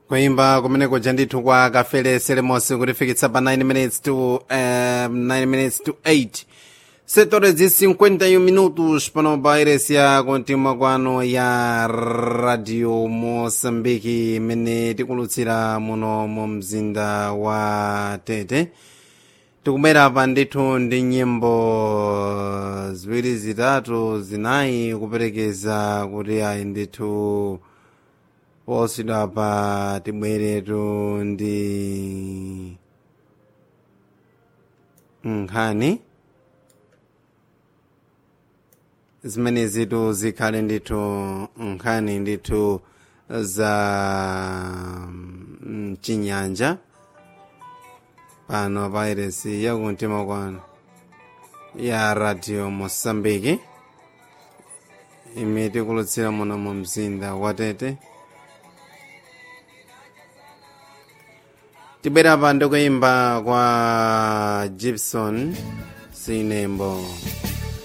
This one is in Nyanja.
kuimba kumeneko ndithu kwa kafele selemosi kutifikitsa pa 9 minutes to uh, 9 minutes to 8 setores de 51 minutos pano pa iresi ya kontima kwano ya radio moçambique imene tikulutsira muno mu mzinda wa tete tikubwera pa ndithu ndi nyimbo ziwiri zitatu zinayi kuperekeza kuti ayi ndithu posidwa pa tibweretu ndi nkhani zimene zitu zikhale ndithu nkhani ndithu za mchinyanja pano pa iresi yakumtima kwano ya radio moçambique imene tikulutsira muno mu mzinda wa tete tibwera pa ndikuimba kwa gibson sinembo